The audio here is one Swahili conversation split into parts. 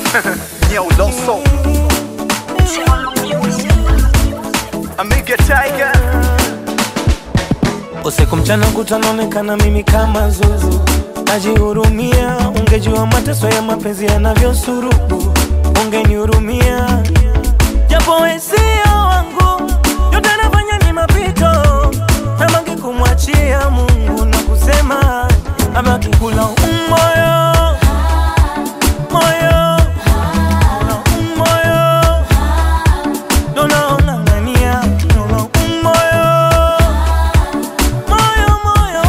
Nyauloso Amiga Tiger Usiku mchana kutanaonekana mimi kama zuzu, najihurumia. Ungejua mateso ya mapenzi yanavyosurubu, ungenihurumia. Japo wewe sio wangu, yote nafanya ni mapito, nabangi kumwachia Mungu na kusema abaki kula umoyo moyo na umoyo ndo naong'ang'ania ndo umoyo moyo moyo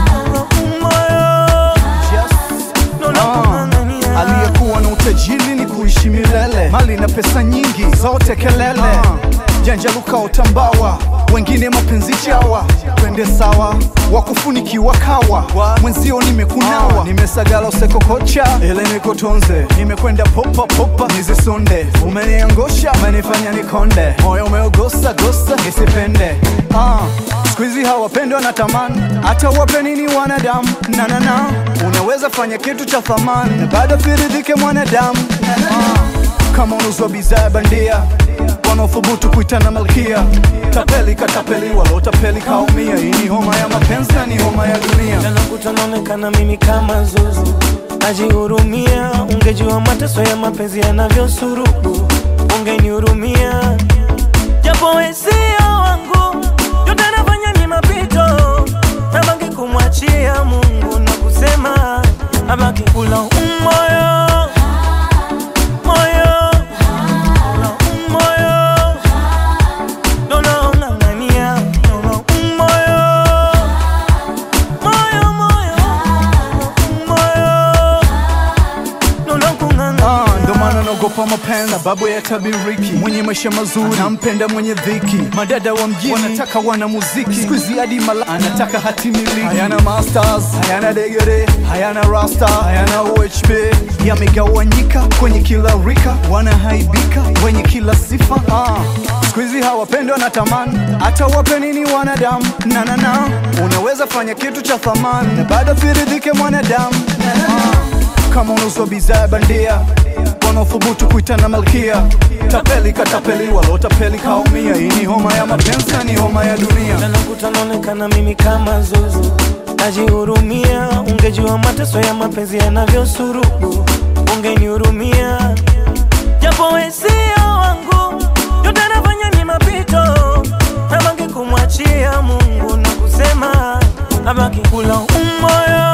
moyo ndo naong'ang'ania Aliyekuwa na utajiri ni kuishi milele, mali na pesa nyingi zote kelele, janja luka utambawa, wengine mapenzi chawa, twende sawa, wakufunikiwa kawa, mwenzio nimekunawa, nimesagala usekokocha, ele nikotonze, nimekwenda popa popa, nizisonde, umeniangosha, umenifanya nikonde, moyo umeogosa gosa, nisipende ah. Siku hizi hawapendi wanatamani, hata wape nini wanadamu na na na, unaweza fanya kitu cha thamani na bado firidhike mwanadamu ah. Kama unuzwa bidhaa bandia, wanaothubutu kuitana malkia, tapeli katapeli, walotapeli kaumia. Hii ni homa ya mapenzi na ni homa ya dunia. Jana kutanaonekana mimi kama zuzu, najihurumia. Ungejua mateso ya mapenzi yanavyosurubu, ungenihurumia. Japo wewe sio wangu, yote nafanya ni mapito, nabangi kumwachia Mungu na kusema abaki kula umoyo moyo na umoyo ndo naong'ang'ania ndo umoyo moyo moyo moyo ndo nakung'ang'ania Ah, ndo maana naogopa mapenzi sababu ya tabiriki. Mwenye maisha mazuri nampenda mwenye dhiki. Madada wa mjini wanataka wana muziki, siku hizi hadi mala anataka hati miliki. Hayana masters, hayana degere, hayana rasta, hayana UHB. Yamegawanyika kwenye kila rika, wanahaibika wenye kila sifa. Ah, siku hizi hawapendi wanatamani, hata wape nini wanadamu na na na, unaweza fanya kitu cha thamani na bado firidhike mwanadamu ah kama unauzwa bidhaa bandia, wanaothubutu kuitana malkia, tapeli katapeli, walotapeli kaumia. Hii ni homa ya mapenzi na ni homa ya dunia. Jana kutanaonekana mimi kama zuzu, najihurumia. Ungejua mateso ya mapenzi yanavyosurubu, ungenihurumia. Japo wewe sio wangu, yote nafanya ni mapito, nabangi kumwachia Mungu na kusema abaki kula umoyo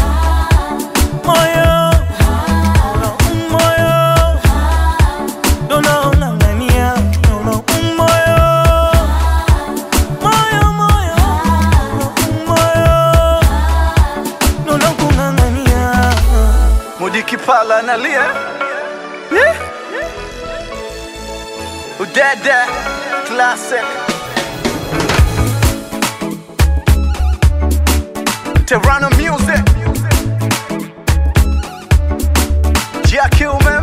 moyo na umoyo ndo naong'ang'ania ndo umoyo moyo moyo moyo ndo nakung'ang'ania Mudiki pala analia yeah. Udada classic Terrano music Jackie man